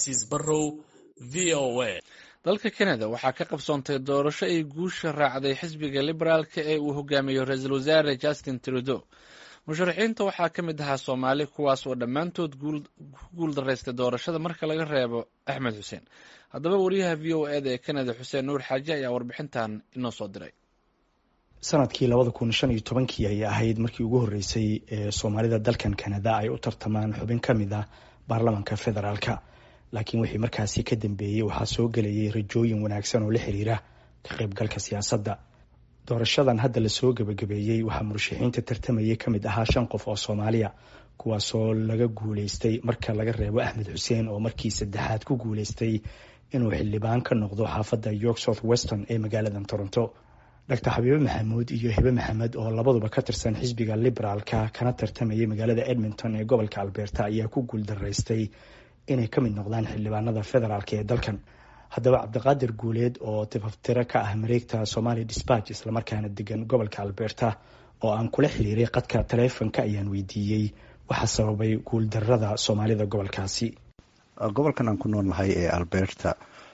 cabdicasiis barrow v o a dalka kanada waxaa ka qabsoontay doorasho ay guusha raacday xisbiga liberaalka ee uu hogaamiyo ra-iisul wasaare justin trudeau musharaxiinta waxaa ka mid ahaa soomaali kuwaas oo dhammaantood ku guul daraystay doorashada marka laga reebo axmed xuseen haddaba wariyaha v o eda ee kanada xuseen nuur xaaji ayaa warbixintan inoo soo diray sanadkii labada kun shan iyo tobankii ayay ahayd markii ugu horreysay ee soomaalida dalkan kanada ay u tartamaan xubin ka mid ah baarlamanka federaalka laakiin wixii markaasi ka dambeeyey waxaa soo gelayay rajooyin wanaagsan oo la xiriira ka qaybgalka siyaasadda doorashadan hadda lasoo gebagabeeyey waxaa murashaxiinta tartamayay ka mid ahaa shan qof oo soomaaliya kuwaasoo laga guuleystay marka laga reebo axmed xuseen oo markii saddexaad ku guuleystay inuu xildhibaan ka noqdo xaafadda york south weston ee magaalada toronto doctor xabiibe maxamuud iyo hibe maxamed oo labaduba ka tirsan xisbiga liberaalka kana tartamayay magaalada edmonton ee gobolka alberta ayaa ku guuldaraystay inay ka mid noqdaan xildhibaanada federaalk ee dalkan haddaba cabdiqaadir guuleed oo tifaftiro ka ah mareegta somali dispatch islamarkaana degan gobolka alberta oo aan kula xiriiray qadka taleefonka ayaan weydiiyey waxaa sababay guuldarada soomaalida gobolkaasi gobolkan aan ku noolnahay ee alberta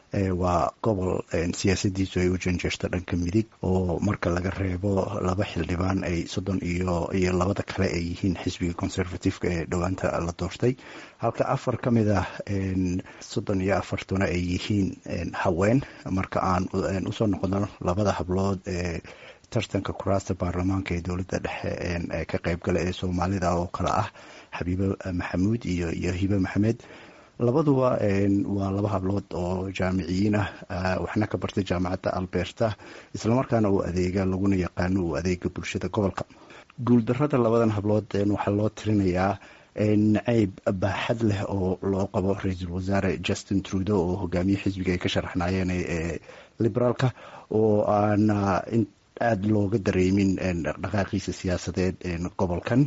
waa gobol siyaasadiisu ay u janjeerto dhanka midig oo marka laga reebo laba xildhibaan ay soddon iyo iyo labada kale ay yihiin xisbiga conservativeka ee dhowaanta la doortay halka afar ka mid ah soddon iyo afartuna ay yihiin haween marka aan usoo noqono labada hablood ee tartanka kuraasta baarlamaanka ee dowladda dhexe ee ka qeybgala ee soomaalida oo kale ah xabiibe maxamuud iyo iyo hibe maxamed labaduba waa laba hablood oo jaamiciyiin ah waxna ka bartay jaamacadda alberta islamarkaana uu adeega laguna yaqaano uu adeega bulshada gobolka guuldarada labadan hablood waxaa loo tirinayaa nacayb baaxad leh oo loo qabo ra-iisul wasaare justin trudeau oo hogaamiye xisbiga ay ka sharaxnaayeen ee liberaalka oo aan aada looga dareemin dhaqaaqiisa siyaasadeed gobolkan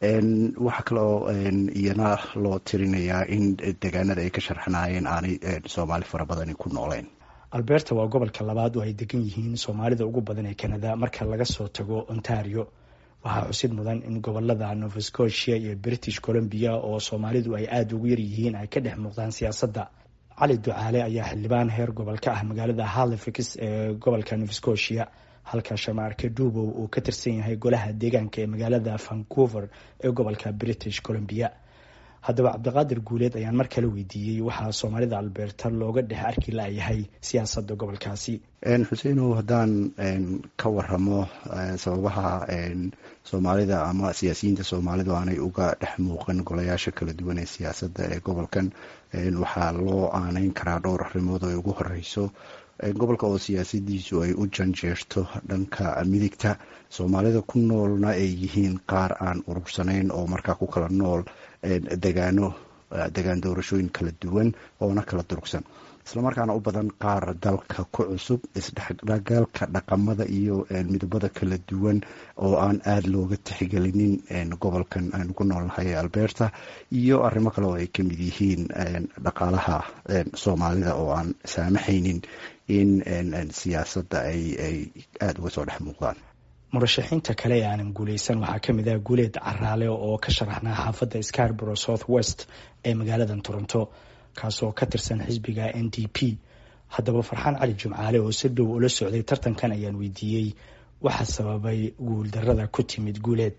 waxaa kaloo iyana loo tirinayaa in degaanada ay ka sharxanaayeen aanay soomaali fara badani ku nooleen alberta waa gobolka labaad oo ay degan yihiin soomaalida ugu badan ee canada marka laga soo tago ontario waxaa xusid mudan in gobolada nova scotia iyo british columbia oo soomaalidu ay aada ugu yaryihiin ay ka dhex muuqdaan siyaasadda cali ducaale ayaa xildhibaan heer gobol ka ah magaalada halifax ee gobolka nova scotia halka shamaarke duubow uu ka tirsan yahay golaha deegaanka ee magaalada vancouver ee gobolka british columbia haddaba cabdiqaadir guuleed ayaan mar kale weydiiyey waxaa soomaalida alberta looga dhex arki layahay siyaasadda gobolkaasi xuseinow haddaan ka waramo sababaha soomaalida ama siyaasiyiinta soomaalidu aanay uga dhex muuqan golayaasha kala duwan ee siyaasadda ee gobolkan waxaa loo aaneyn karaa dhowr arrimood oo ugu horeyso gobolka oo siyaasadiisu ay u janjeerto dhanka midigta soomaalida ku noolna ay yihiin qaar aan urursanayn oo markaa ku kala nool degaano degaan doorashooyin kala duwan oona kala durugsan islamarkaana u badan qaar dalka ku cusub isdhexgalka dhaqamada iyo midabada kala duwan oo aan aada looga tixgelinin gobolkan aynu ku noolnahay ee alberta iyo arrimo kale oo ay ka mid yihiin dhaqaalaha soomaalida oo aan saamaxaynin in siyaasadda ay ay aada uga soo dhex muuqdaan murashaxiinta kale ee aanan guuleysan waxaa ka mid ah guuleed caraale oo ka sharaxnaa xaafadda scarborough south west ee magaalada toronto kaasoo ka tirsan xisbiga n d p haddaba farxaan cali jumcaale oo si dhow ula socday tartankan ayaan weydiiyey waxa sababay guuldarada ku timid guuleed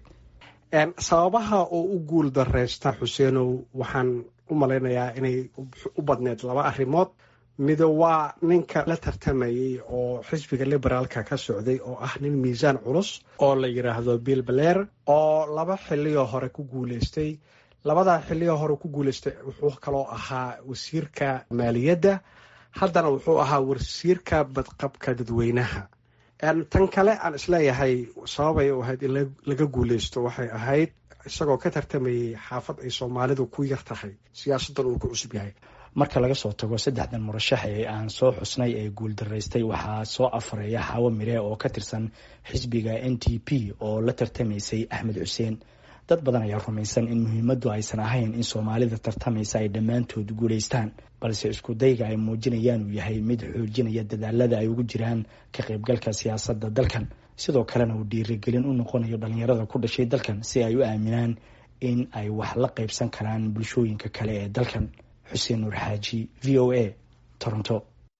sababaha oo u guul dareysta xuseenow waxaan u malaynayaa inay u badneyd laba arrimood mido waa ninka la tartamayay oo xisbiga liberaalka ka socday oo ah nin miisaan culus oo la yidhaahdo bill baleer oo laba xiliyoo hore ku guuleystay labadaa xiliyoo hore ku guuleystay wuxuu kaloo ahaa wasiirka maaliyadda haddana wuxuu ahaa wasiirka badqabka dadweynaha tan kale aan isleeyahay sababay u ahayd in laga guuleysto waxay ahayd isagoo ka tartamayay xaafad ay soomaalidu ku yar tahay siyaasaddan uu ku cusub yahay marka laga soo tago saddexdan murashax ee aan soo xusnay ee guuldaraystay waxaa soo afareeya xaawo mire oo ka tirsan xisbiga n t p oo la tartamaysay axmed xuseen dad badan ayaa rumaysan in muhiimaddu aysan ahayn in soomaalida tartamaysa ay dhammaantood guulaystaan balse isku dayga ay muujinayaan uu yahay mid xoojinaya dadaalada ay ugu jiraan ka qaybgalka siyaasadda dalkan sidoo kalena uu dhiirigelin u noqonayo dhalinyarada ku dhashay dalkan si ay u aaminaan in ay wax la qaybsan karaan bulshooyinka kale ee dalkan xuseen nuur xaaji v o a toronto